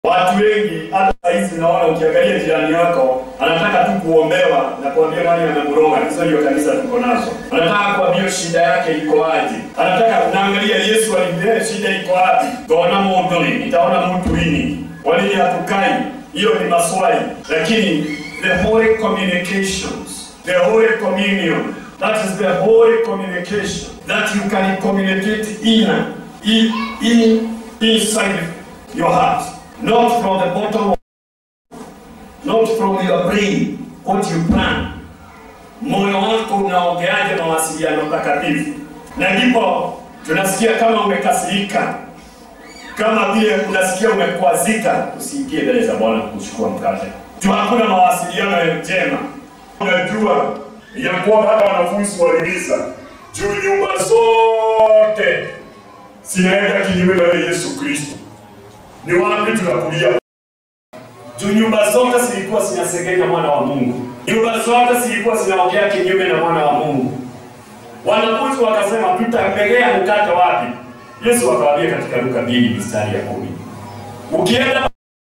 Watu wengi hata saizi naona ukiangalia jirani yako anataka tu kuombewa na kuambia nani amemroga. Hizo ndio kanisa tuko nazo. Anataka kuambia shida yake iko aje. Anataka unaangalia Yesu alimwambia shida iko wapi. Tuona mundu nitaona mtu lini. Kwa nini hatukai? Hiyo ni maswali. Lakini the holy communications, the holy communion, that is the holy communication that you can communicate in, in, in inside your heart. Not from the bottom, not from your brain, what you plan. Moyo wako unaongeaje mawasiliano takatifu? Na ndipo tunasikia kama umekasirika, kama vile unasikia umekwazika, usiingie mbele za Bwana kuchukua mkate. Tu hakuna mawasiliano njema. Unajua ya kwamba hata wanafunzi waliuliza juu nyumba zote zinaenda kinyume na Yesu Kristo ni wapi tunakulia? Juu nyumba zote zilikuwa zinasengenya mwana wa Mungu, nyumba zote zilikuwa zinaongea kinyume na mwana wa Mungu. Wanafunzi wakasema tutambegea mkate wapi? Yesu akawaambia katika Luka mbili mistari ya kumi ukienda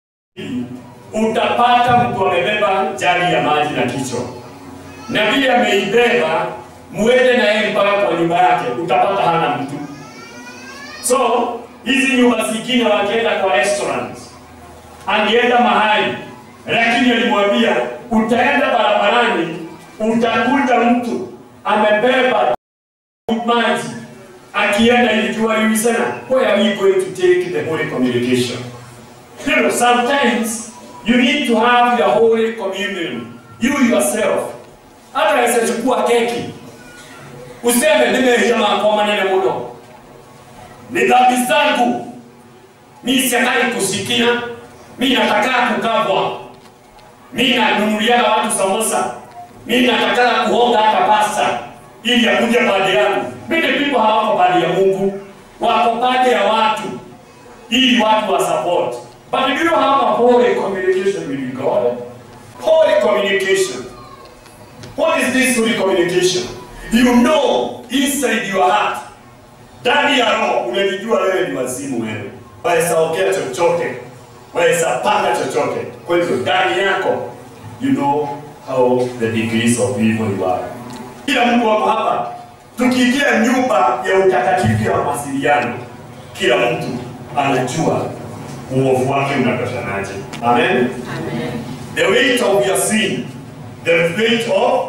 utapata mtu amebeba jagi ya maji na kichwa, na vile ameibeba, muende na yeye mpaka kwa nyumba yake, utapata hana mtu. So hizi nyumba zingine wakienda kwa restaurant, angeenda mahali, lakini alimwambia utaenda barabarani, utakuta mtu amebeba maji akienda ilijua yuisana, where are we going to take the holy communication? You know, sometimes you need to have your holy communion, you yourself. Hata aweza chukua keki useme nimeisha kwa maneno muno ni dhambi zangu, mi siataki kusikia, mi nataka kukabwa, mi nanunuliaga watu samosa, mi nataka kuonga hata pasta ili akuje baada yangu. Many people hawako baada ya Mungu, wako baada ya watu ili watu wa support. But if you have a holy communication with God, holy communication. What is this holy communication? You know inside your heart ndani ya roho unajijua wewe ni wazimu wewe, waweza ongea chochote, waweza panga chochote. Kwa hivyo ndani yako you know how the degrees of evil you are. Kila mtu wako hapa, tukiingia nyumba ya utakatifu ya mawasiliano, kila mtu anajua uovu wake unatoshanaje. Amen. Amen. The weight of your sin, the weight of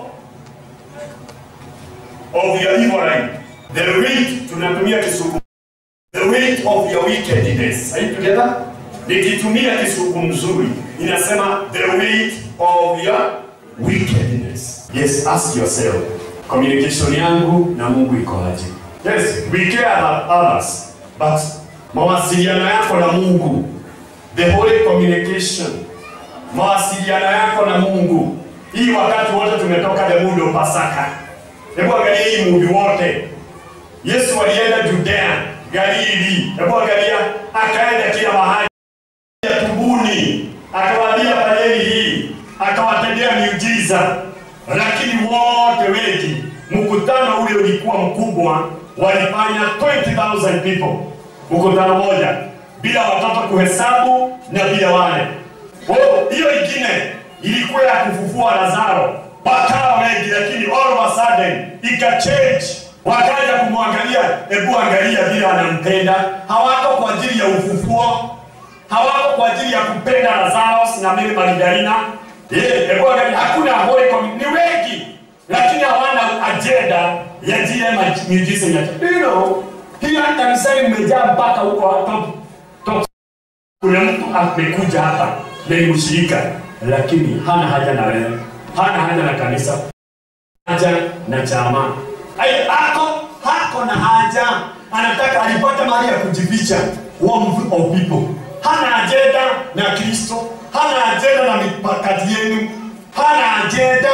of your evil life, the weight tunatumia kisuku, the weight of your wickedness. Are you together? Nikitumia kisuku mzuri inasema the weight of your wickedness. Yes, ask yourself, communication yangu na Mungu iko aje? Yes, we care about others, but mawasiliano yako na Mungu, the holy communication mawasiliano yako na Mungu. Hii wakati wote tumetoka the mood of Pasaka. Hebu angalia hii movie wote. Yesu alienda Judea, Galili. Hebu angalia, akaenda kila mahali. Tubuni, akawaambia fanyeni hii, akawatendea miujiza, lakini wote wengi, mkutano ule ulikuwa mkubwa, walifanya 20,000 people, mkutano moja, bila watoto kuhesabu na bila wale Oh, hiyo ingine ilikuwa ya kufufua Lazaro, wakawa wengi, lakini all of a sudden ikachange, wakaja kumwangalia. Hebu angalia vile anampenda. Hawako kwa ajili ya ufufuo, hawako kwa ajili ya kupenda Lazaro na Mary Magdalena. Eh, hebu angalia, hakuna holy community, ni wengi, lakini hawana agenda ya jile miujiza ya you know, hiyo kanisani mmejaa mpaka huko top top kuna mtu amekuja hapa na ni mshirika lakini hana haja na wewe, hana haja na kanisa, haja na chama. Ai, ako hako na haja, anataka alipata mahali ya kujificha, warmth of people. Hana ajenda na Kristo, hana ajenda na mipakati yenu, hana ajenda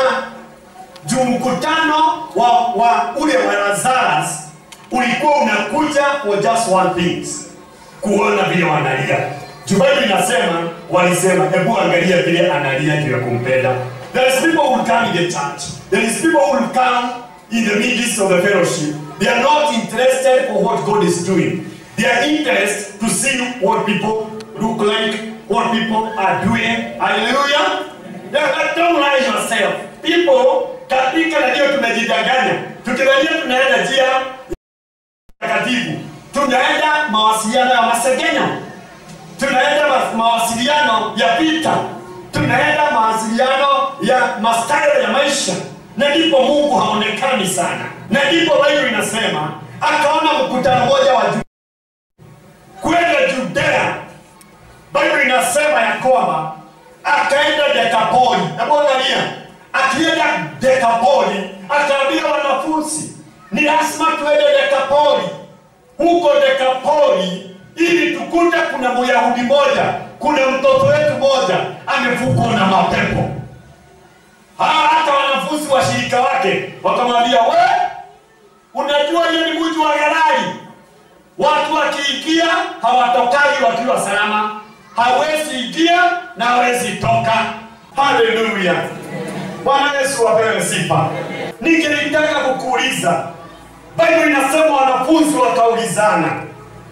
juu mkutano wa, wa ule wa Lazarus ulikuwa unakuja for just one thing, kuona vile wanalia juu Biblia inasema walisema, hebu angalia vile analia juu ya kumpenda. There is people who will come in the church. There is people who will come in the midst of the fellowship. They are not interested for what God is doing. They are interested to see what people look like, what people are doing. Hallelujah. Yeah, don't lie yourself. People katika na ndio tumejidanganya. Tukidhania tunaenda njia takatifu. Tunaenda mawasiliano ya masegenyo. Tunaenda ma- mawasiliano ya vita. Tunaenda mawasiliano ya mastayo ya maisha. Na ndipo Mungu haonekani sana. Na ndipo Biblia inasema akaona mkutano mmoja wa Ju- kwenda Judea. Biblia inasema ya kwamba akaenda Dekapoli. Hebu angalia, akienda Dekapoli akaambia wanafunzi ni lazima tuende Dekapoli. Huko Dekapoli ili tukute kuna Myahudi moja, kuna mtoto wetu moja amefukwa na mapepo. Ha, hata wanafunzi washirika wake wakamwambia, we unajua hiyo ni mji wa Gerari, watu wakiingia hawatokagi wakiwa salama, hawezi ingia na hawezi toka. Haleluya! Bwana Yesu apewe sifa. Ningelitaka kukuuliza, Biblia inasema wanafunzi wakaulizana,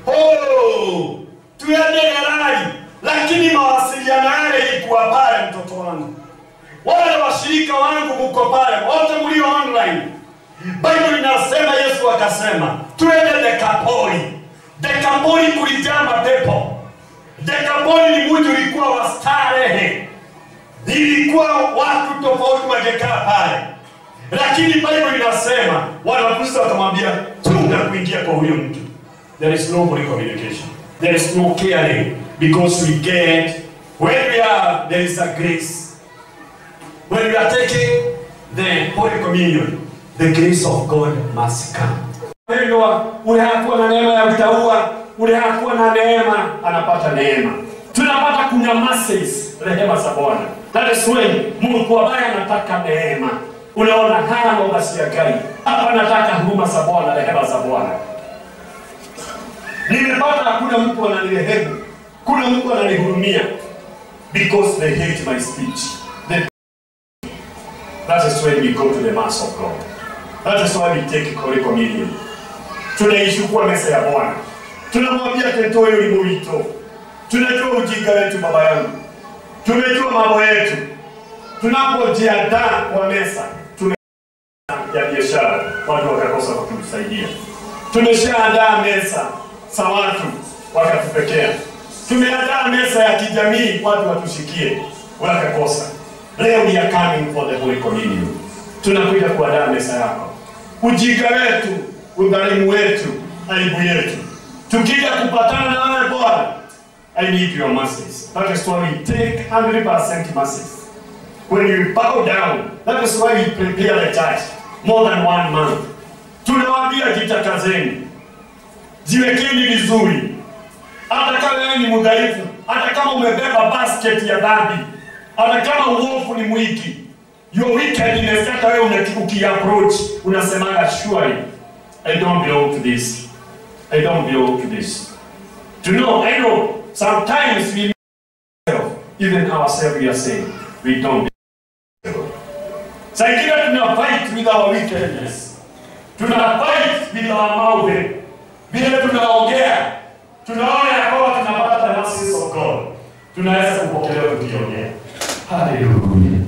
oh, tuende Gerari, lakini mawasiliano yale ilikuwa pale, mtoto wangu wale washirika wangu mko pale wote mlio online Bible inasema Yesu akasema twende Dekapoli. Dekapoli kulijaa mapepo. Dekapoli ni mji ulikuwa wa starehe, ilikuwa watu tofauti wangekaa pale, lakini Bible inasema wanafunzi wakamwambia tunga kuingia kwa huyo mtu. There is no holy communication. There is no caring because we get when we are there is a grace when we are taking the Holy Communion, the grace of God must come. Mpendwa, ule hakuwa na neema ya utaua, ule hakuwa na neema anapata neema. Tunapata kunywa masses, rehema za Bwana. That is when Mungu ambaye anataka neema. Unaona hana ubasia gani? Hapa nataka huruma za Bwana, rehema za Bwana. Nimepata hakuna mtu ananirehemu, kuna mtu ananihurumia because they hate my speech. They That is when we go to the mass of God. That is why we take Holy Communion. Tunaichukua meza ya Bwana, tunamwambia Tento ni mwito. Tunajua ujinga wetu, baba yangu, tumejua mambo yetu. Tunapojiandaa kwa meza tume ya biashara, watu wakakosa kutusaidia. Tumeshaandaa meza za watu wakatupekea. Tumeandaa meza ya kijamii, watu watushikie, wakakosa. Leo we are coming for the Holy Communion. Tunakuja kuandaa meza yako. Ujinga wetu, udhalimu wetu, aibu yetu. Tukija kupatana na wewe Bwana, I need your mercies. That is why we take 100% mercies. When you bow down, that is why we prepare the church more than one month. Tunawaambia jitakazeni, jiwekeni vizuri, hata kama wewe ni mdhaifu, hata kama umebeba basket ya dhambi, hata kama uovu ni mwingi, your wickedness, hata wewe una- ukiapproach unasemaga surely I don't belong to this. I don't belong to this. To know, I know, sometimes we even ourselves we are saying we don't belong. Saa ingine tuna fight with our wickedness. Tuna fight with our mouth. Vile tunaongea, tunaona ya kwamba tunapata the mercies of God. Tunaweza kupokelewa tukiongea. Hallelujah.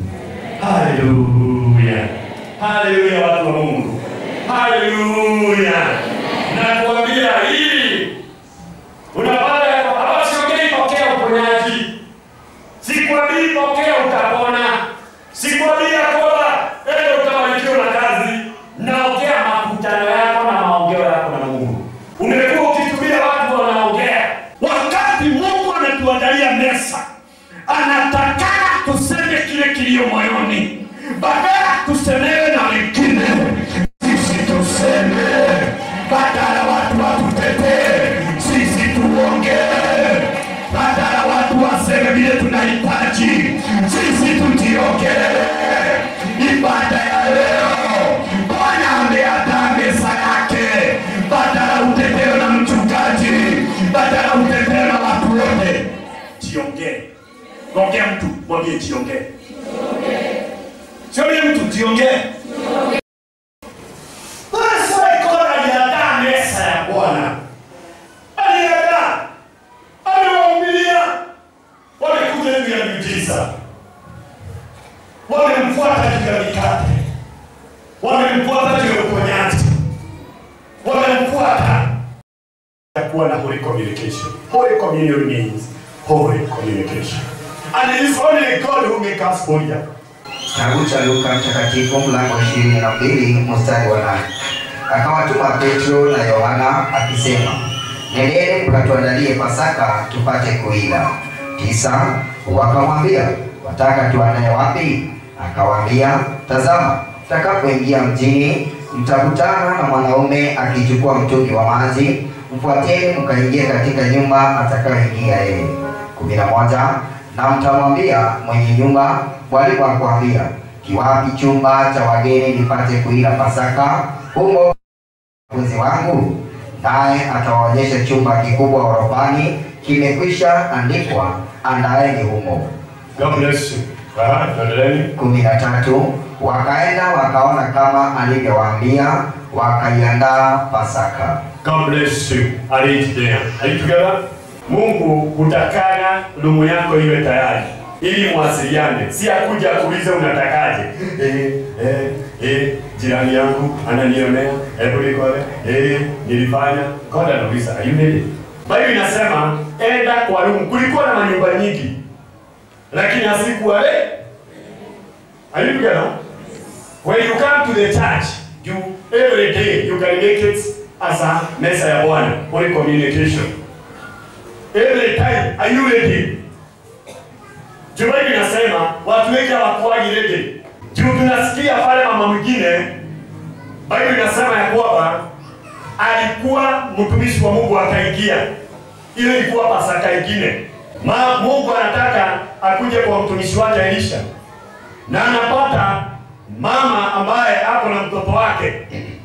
Hallelujah. Hallelujah watu wa Mungu. Hallelujah. Nakwambia hii unapata ya kwamba hapa siongei pokea uponyaji. Sikwambii pokea utapona. Sikwambii ya kwamba ende utabarikiwa na kazi. Naongea makutano yako na maongeo yako na Mungu. Umekuwa ukitumia watu wanaongea. Wakati Mungu anatuandalia mesa, anataka tuseme kile kilio moyoni, badala tusemewe na wengine, sisi tuseme, badala watu watutetee, sisi tuongee, badala watu waseme vile tunahitaji, sisi tujiongelee. Ibada ya leo, Bwana ameandaa meza yake, badala utetewe na mchungaji, badala utetewe na watu wote, jiongee. Ongea mtu, mwambie jiongee. Sio yule mtu jiongee. Basi Kora aliandaa meza ya Bwana. Aliandaa. Aliwahubiria. wamekuja juu ya miujiza, wamemfuata juu ya mikate, wamemfuata juu ya uponyaji, wamemfuata ya kuwa na holy communication. Holy communion means holy communication. And it is only God who makes us holy. Kitabu cha Luka Mtakatifu mlango wa ishirini na mbili mstari wa nane akawatuma Petro na Yohana akisema, nendeni mkatuandalie Pasaka tupate kuila. Tisa wakamwambia, wataka tuandae wapi? Akawaambia, tazama, mtakapoingia mjini mtakutana na mwanaume akichukua mtungi wa maji, mfuateni mkaingie katika nyumba atakayoingia yeye. kumi na moja na mtamwambia mwenye nyumba, mwalimu akwambia, kiwapi chumba cha wageni nipate kuila Pasaka humo wanafunzi wangu? Naye atawaonyesha chumba kikubwa ghorofani, kimekwisha andikwa, andaeni humo. God bless you. Aha, tuendeleni. kumi na tatu wakaenda wakaona kama alivyowaambia, wakaiandaa Pasaka. God bless you. Are you there? Are you together? Mungu utakana rumu yako iwe tayari ili mwasiliane, si akuja kuuliza unatakaje. Eh, eh, eh, jirani yangu ananionea, hebu nikole. Eh, nilifanya. God anauliza, are you ready? Biblia inasema enda kwa rumu. Kulikuwa na manyumba nyingi, lakini hazikuwa le. Are you together? When you come to the church, you every day you can make it as a mesa ya Bwana, holy communication. Every time, are you ready? Juu Biblia inasema watu wengi hawakuwagi ready. Juu tunasikia pale mama mwingine, Biblia inasema ya kwamba alikuwa mtumishi wa Mungu akaingia. Ile ilikuwa Pasaka ingine. Ma, Mungu anataka akuje kwa mtumishi wake Elisha na anapata mama ambaye ako na mtoto wake,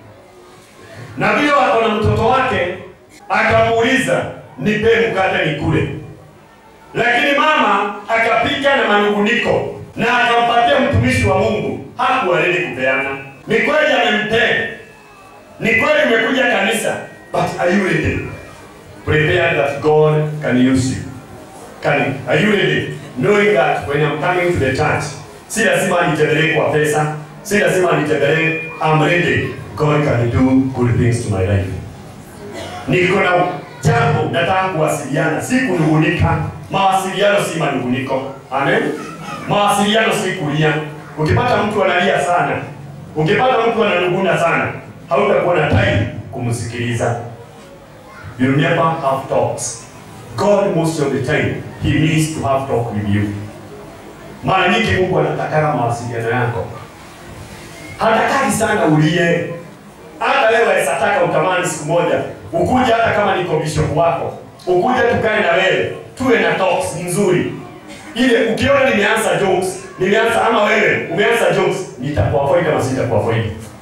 na vile ako na mtoto wake, akamuuliza nipe mkate nikule, lakini mama akapika na manunguniko na akampatia mtumishi wa Mungu, hakuwa ready kupeana. Ni kweli amempea, ni kweli umekuja kanisa, but are you ready? Prepare that God can use you. Can, are you ready? Knowing that when I'm coming to the church, si lazima nitembelee kwa pesa, si lazima nitembelee, I'm ready. God can do good things to my life. Niko na jambo nataka kuwasiliana, si kunungunika. Mawasiliano si manunguniko. Amen. Mawasiliano si kulia. Ukipata mtu analia sana, ukipata mtu ananunguna sana, hautakuwa na time kumsikiliza. You never have talks. God most of the time he needs to have talk with you. Mara nyingi Mungu anataka mawasiliano yako. Hatakaki sana ulie. Hata wewe waweza utamani siku moja ukuja, hata kama niko bishop wako, ukuja tukae na wewe tuwe na talks nzuri, ile ukiona nimeanza jokes, nimeanza ama wewe umeanza jokes, nitakuavoid ama sitakuavoid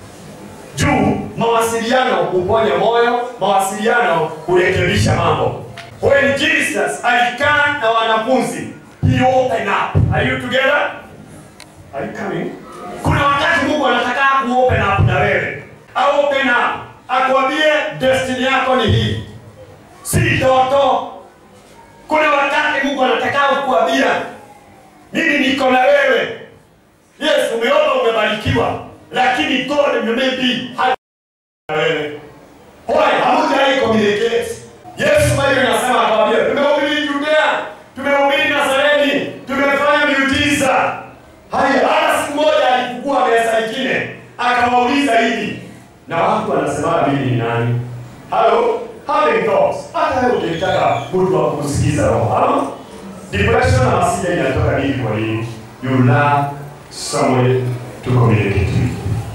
juu mawasiliano huponya moyo, mawasiliano hurekebisha mambo. When Jesus alikaa na wanafunzi, he opened up. Are you together? Are you coming? Kuna wakati Mungu anataka ku open up na wewe. A open up. Akwambie destiny yako ni hii. Si ndoto. Kuna wakati Mungu anataka kukuambia mimi niko na wewe. Yes, umeomba umebarikiwa, lakini God maybe hana wewe. Why? Hamujai communicate. Yesu Biblia inasema akwambia, tumehubiri Judea, tumehubiri Nazareni, tumefanya miujiza. Haya, hata siku moja alifungua meza nyingine, akawauliza hivi, na watu wanasema mimi ni nani? Hello? Having thoughts. Hata wewe ukitaka mtu wa kusikiza roho. Ama depression na hasira inatoka nini kwa nini? You lack somebody to communicate with.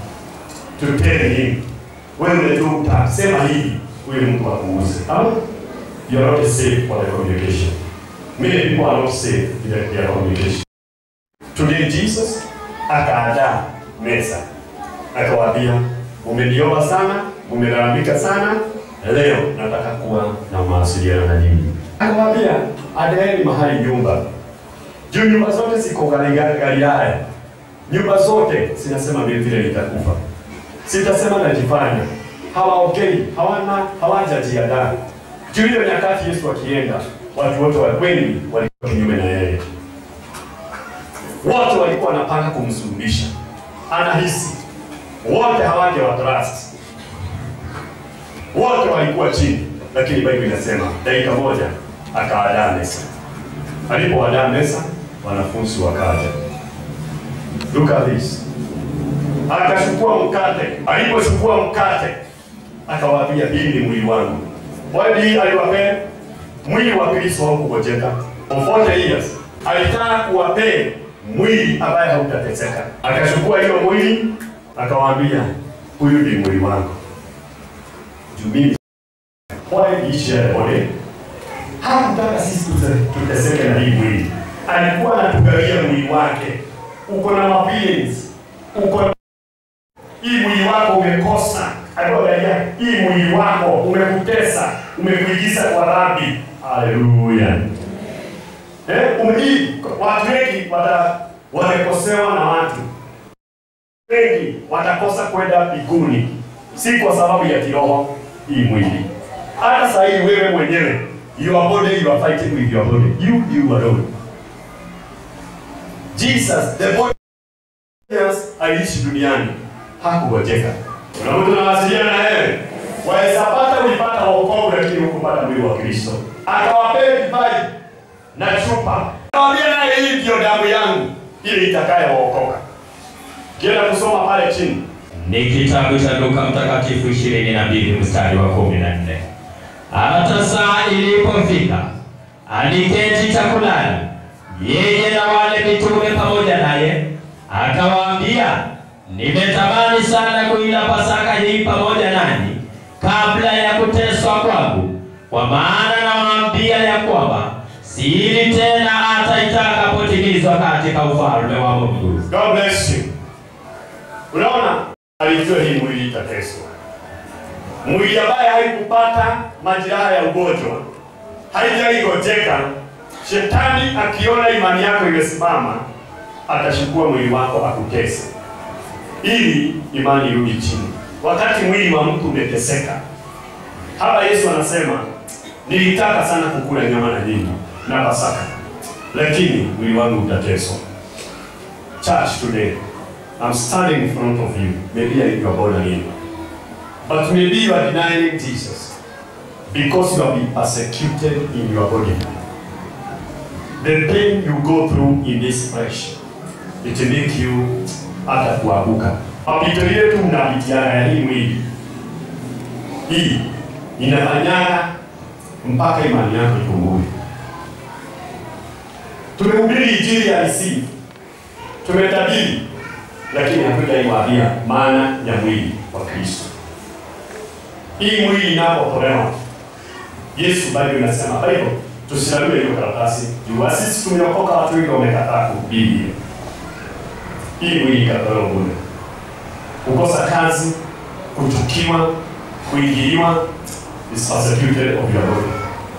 To tell him. Wewe tu utasema hivi, huyu mtu akuuze. Ama you are not safe for the communication. Many people are not safe in their, their communication. Today Jesus akaandaa meza, akawaambia mumeniomba sana, mumelalamika sana, leo nataka kuwa na mawasiliano na nyinyi. Akawaambia andaeni mahali nyumba, juu nyumba zote ziko Galilaya, Galilaya. Nyumba zote zinasema mimi vile nitakufa, sitasema najifanya. Hawaongei, hawana hawajajiandaa. Juu hiyo nyakati Yesu akienda, watu wote wa wengi walikuwa kinyume na yeye. wote walikuwa wanapanga kumsulubisha, anahisi wote hawaje wa trust, wote walikuwa chini, lakini Biblia inasema dakika moja akaadaa meza. Alipoadaa meza, wanafunzi wakaja. Look at this. Akachukua mkate, alipochukua mkate akawaambia, hii ni mwili wangu. Wadi aliwapea mwili wa Kristo haukugojeka. For 40 years alitaka kuwapea mwili ambaye hautateseka. Akachukua hiyo mwili akawaambia, huyu ni mwili wangu. Juu mimi why did he share the body? Hakutaka sisi tute- tuteseke na hii mwili. Alikuwa anatugawia mwili wake. Uko na mapins, uko na hii mwili wako umekosa. Aliangalia hii mwili wako umekutesa, umekuingiza kwa dhambi. Haleluya. Eh, umhii watu wengi wata wamekosewa na watu wengi watakosa kwenda mbinguni, si kwa sababu ya kiroho, hii mwili. Hata saa hii wewe mwenyewe, your body you are fighting with your body, you you alone. Jesus the body Yes, aliishi duniani hakugojeka. Kuna mtu anawasiliana na yeye, waweza pata ulipata wokovu, lakini hukupata mwili wa Kristo. Akawapea divai na chupa, akawaambia naye, hii ndio damu yangu ili itakayookoka. Kienda kusoma pale chini, Ni kitabu cha Luka Mtakatifu ishirini na mbili mstari wa kumi na nne. Hata saa ilipofika aliketi chakulani, yeye na wale mitume pamoja naye, akawaambia, nimetamani sana kuila Pasaka hii pamoja nanyi kabla ya kuteswa kwangu, kwa maana nawaambia ya kwamba siili tena hata itakapotimizwa katika ufalme wa Mungu. God bless you. Unaona, alijua hii mwili itateswa, mwili ambaye haikupata majeraha ya ugonjwa, haijaigojeka. Shetani akiona imani yako imesimama, atachukua mwili wako akutese, ili imani irudi chini. Wakati mwili wa mtu umeteseka, hapa Yesu anasema nilitaka sana kukula nyama na nyinyi na Pasaka, lakini mwili wangu utateswa. Church today, I'm standing in front of you. Maybe you are born again. But maybe you are denying Jesus because you have been persecuted in your body. The pain you go through in this flesh, it will make you hata kuanguka. Mapito yetu mnapitiana ya hii mwili hii inafanyaga mpaka imani yako ipungue. Tumehubiri injili ya receive tumetabiri lakini hatujaiwaambia maana ya mwili wa Kristo. Hii mwili inapotolewa, Yesu bado inasema Bible, tusilalue hiyo karatasi juu sisi tumeokoka, watu wengi wamekataa kuhubiri hiyo. Hii mwili ikatolewa bure, kukosa kazi, kuchukiwa, kuingiliwa is persecuted of your body.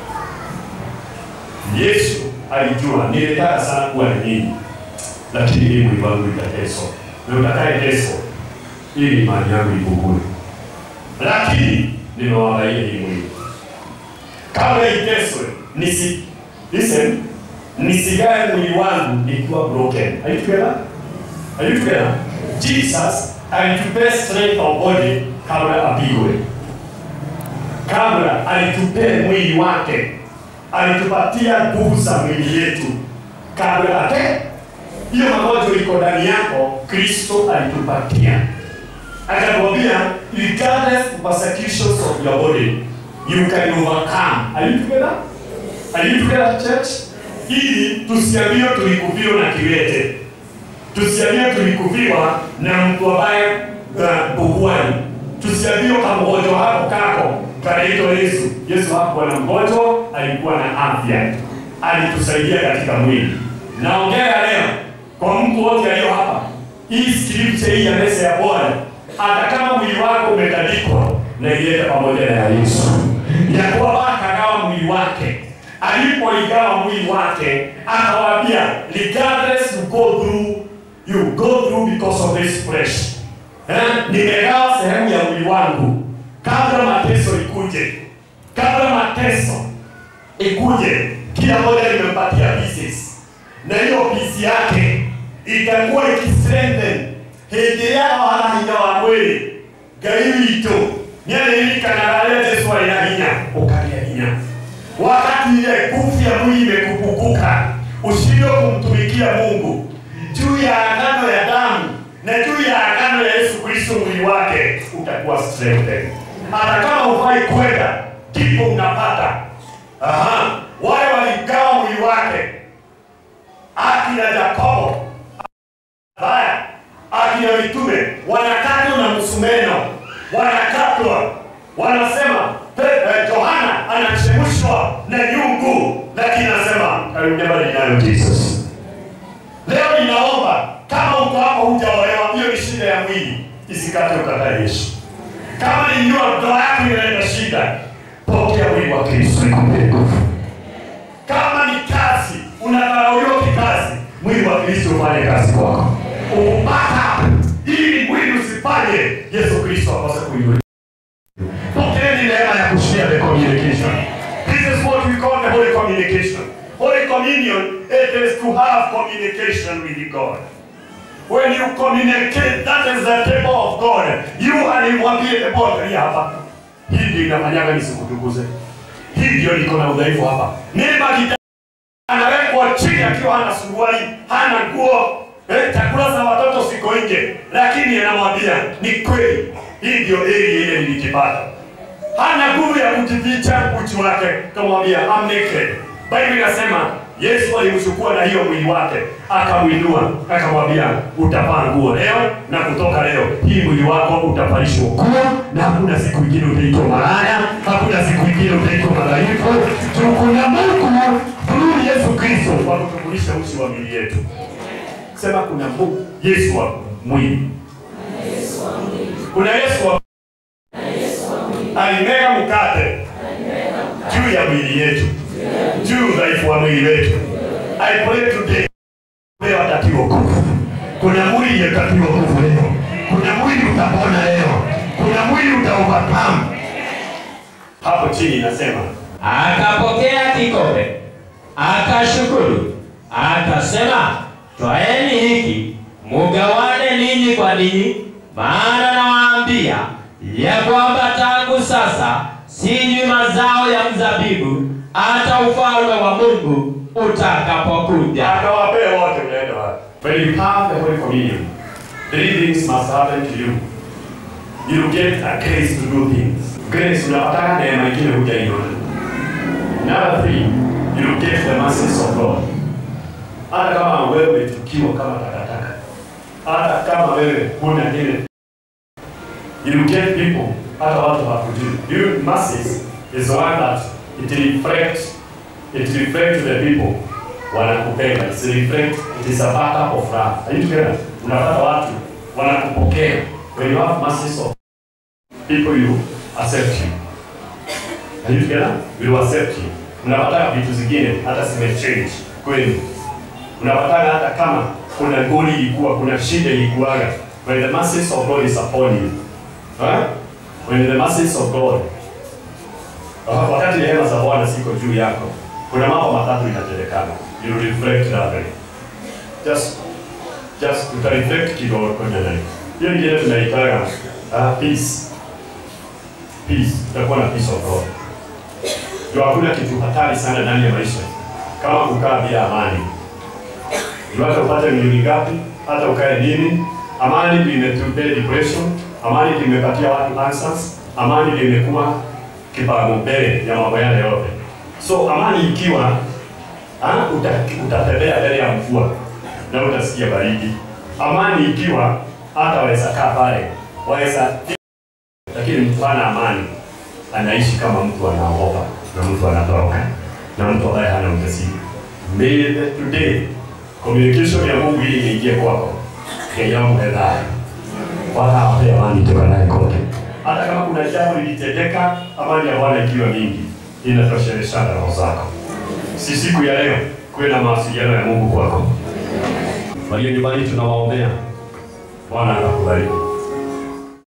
Yesu alijua nilitaka sana kuwa na nyinyi lakini hii mwili wangu itateswa na utakayeteswa ili imani yangu ipungue, lakini nimewaangalia hii mwili kabla iteswe, nisi listen, nisigae mwili wangu nikiwa broken. Are you together? Are you together? Jesus alitupea strength of body kabla apigwe, kabla alitupea mwili wake, alitupatia nguvu za mwili yetu kabla ate hiyo magonjwa iko ndani yako, Kristo alitupatia, akatuambia regardless of persecutions of your body you can overcome. Are you together? Are you together church? Ili tusiambiwe tulikufiwa na kiwete, tusiambiwe tulikufiwa na mtu ambaye buguani, tusiambiwe kamgonjwa hako kako kanaitwa Yesu. Yesu hakuwa na mgonjwa, alikuwa na afya, alitusaidia katika mwili. Naongea leo kwa mtu wote aliyo hapa, hii scripture hii ya meza ya Bwana, hata kama mwili wako umetandikwa, na ileta pamoja na ya Yesu, ya kwamba akagawa mwili wake. Alipoigawa mwili wake, akawaambia regardless you go through you go through because of this flesh eh, nimegawa sehemu ya mwili wangu kabla mateso ikuje, kabla mateso ikuje, kila moja nimempatia pieces na hiyo pisi yake itakuwa ikistrengthen hĩndĩ yao hana hinya wa mwĩrĩ ngai witũ nĩarĩririkanaga rĩrĩa jesu arĩ na hinya ũkagĩa hinya wakati ile nguvu ya mwili imekupunguka ushindwe kumtumikia mungu juu ya agano ya damu na juu ya agano ya yesu kristo mwili wake utakuwa strengthened hata kama hufai kwenda ndipo unapata Aha. wale waligawa mwili wake akina Yakobo haya akina mitume wanakatwa na msumeno, wanakatwa, wanasema Pe- eh, Yohana anachemshwa na nyungu, lakini anasema I will never deny Jesus. Leo ninaomba kama uko hapo hujaolewa, hiyo ni shida ya mwili, isikate ukatae Yesu. Kama ni ndoa, ndoa yako inaenda shida, pokea mwili wa Kristo ikupe nguvu. Kama ni kazi, unadharauliwa kikazi, mwili wa Kristo ufanye kazi kwako. Upata ili mwili usifanye Yesu Kristo akose kuinuliwa. Pokeeni neema ya kushare the communication. This is what we call the holy communication. Holy communion, it is to have communication with God. When you communicate, that is the table of God. You alimwambie the bottle hapa. Hii ndio inafanyaga nisikutukuze. Hii ndio niko na udhaifu hapa. Neema kita anawekwa chini akiwa hana suruali, hana nguo, eh, chakula za watoto siko nje, lakini anamwambia ni kweli, hii ndio eli ile nilikipata. Hana nguvu ya kujificha uchi wake, kamwambia I'm naked. Biblia inasema Yesu alimchukua na hiyo mwili wake akamwinua, akamwambia utavaa nguo leo na kutoka leo hii mwili wako utavalishwa nguo, na hakuna siku ingine utaitwa malaya, hakuna siku ingine utaitwa madhaifu. Kuna Mungu through Yesu Kristo wa kutukulisha uchi wa miili yetu. Sema kuna Mungu Yesu wa mwili, kuna Yesu wa alimega mkate juu ya mwili yetu, juu udhaifu wa mwili wetu. I pray today leo atatiwa nguvu. Kuna mwili utatiwa nguvu leo, kuna mwili utapona leo, kuna mwili utaovercome. Hapo chini inasema Akapokea kikombe, akashukuru, akasema, twaeni hiki mugawane ninyi kwa ninyi, maana nawaambia ya kwamba tangu sasa sinywi mazao ya mzabibu hata ufalme wa Mungu utakapokuja. akawapea wote mnaenda wapi? When you have the Holy Communion, three things must happen to you. You get a grace to do things. Grace unapataka neema ingine hujaiona. Number three, you get the mercies of God. Hata kama wewe umechukiwa kama takataka, hata kama wewe huna ile, you get people, hata watu hakujui. You mercies is the one that it reflects, it reflects the people wanakupenda. It reflect, it is a backup of love. Are you together? Unapata watu wanakupokea. When you have mercies of people you accept you. Are you together? Will accept you. Unapata vitu zingine hata zimechange kweli. Unapata hata kama kuna goli ilikuwa, kuna shida ilikuwaga. When the mercies of God is upon you. Huh? When the mercies of God uh, wakati rehema za Bwana ziko juu yako, kuna mambo matatu inatendekana. You reflect that way. Just just uta reflect kidogo kwenye nani. Hiyo ingine tunaitaga uh, peace peace, utakuwa na peace of God. Ndio hakuna kitu hatari sana ndani ya maisha kama kukaa bila amani. Ndio hata upate milioni ngapi, hata ukae nini, amani ndio imetupea depression, amani ndio imepatia watu answers, amani ndio imekuwa kipaumbele ya mambo yale yote. So amani ikiwa ah, uta, utatembea mbele ya mvua na utasikia baridi. Amani ikiwa hata waweza kaa pale, waweza lakini mtu hana amani anaishi kama mtu anaogopa na mtu anatoroka na mtu ambaye hana ujasiri. May the today communication ya Mungu hii iingie kwako kenyamwe dhayo wala ape amani toka naye kote. Hata kama kuna jambo lilitendeka, amani ya Bwana ikiwa mingi inatosheleshana roho zako. Si siku ya leo kuwe na mawasiliano ya Mungu kwako. Walio nyumbani tunawaombea, Bwana atakubariki.